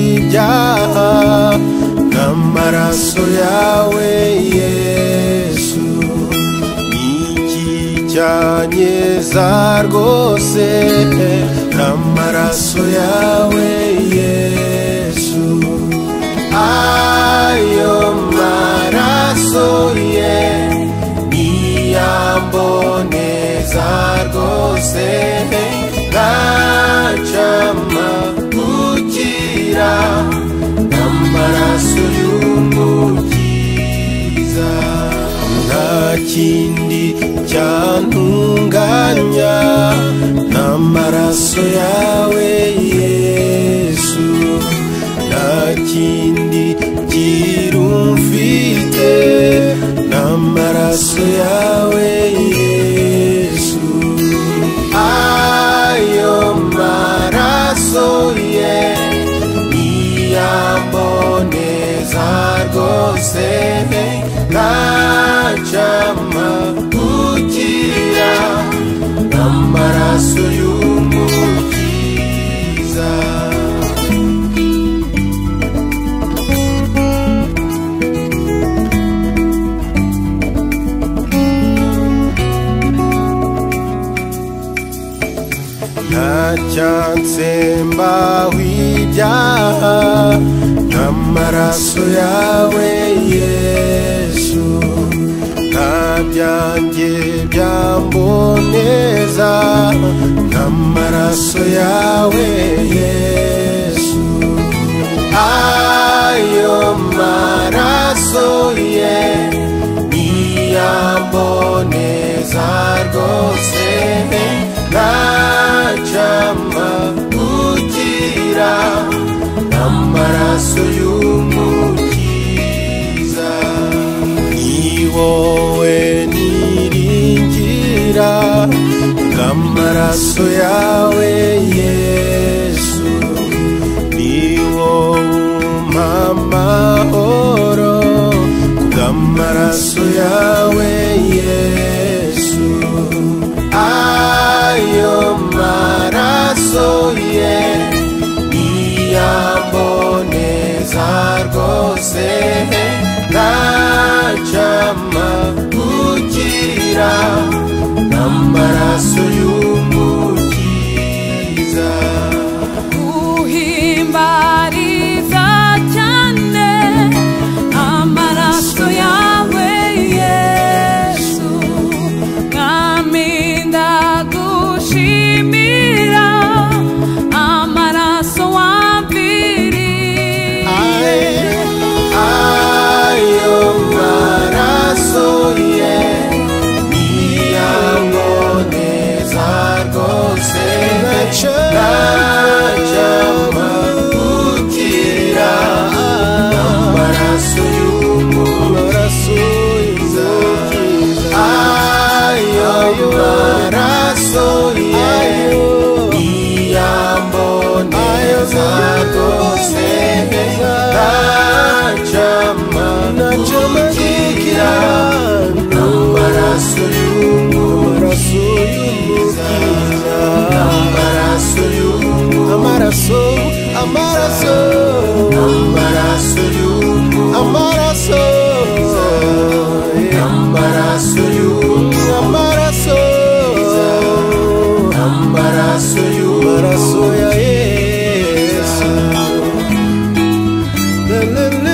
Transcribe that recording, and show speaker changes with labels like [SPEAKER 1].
[SPEAKER 1] ibyaha n'amaraso yawe yesu iki cyanyeza rwose n'amaraso yawe yesu ayo maraso ye niyamboneza rwose gacama gukira n'amaraso y'umukiza nta kindi cyantunganya n'amaraso yawe yesu nta kindi kirumfite n'amaraso yawe yesu ayo maraso ye niyamboneza rwose ntacama gukira n'amaraso y'umukiza ntacyansemba w'ibyaha n'amaraso yawe yesu nta byanjye byamboneza n'amaraso yawe yesu ayo maraso ye niyamboneza rwose ntacama gukira n'amaraso y'umukiza ni wowe niringira n'amaraso yawe yesu ni wowe umpamahoro bw'amaraso yawe yesu ayo maraso ye niyamboneza rwose ntacama gukira n'amaraso y'umukiza
[SPEAKER 2] guhimbariza cyane amaraso yawe yesu mwami ndagushimira amaraso wamviriye
[SPEAKER 1] ayo maraso ye niyamboneza rwose najama gukira amaraso y'umukiza ayo maraso ye niyamboneza rwose najama gukira amaraso y'umukiza amaraso y'umuntu amaraso amaraso amaraso y'umuntu amaraso amaraso y'umuntu amaraso amaraso y'umuntu ya yesu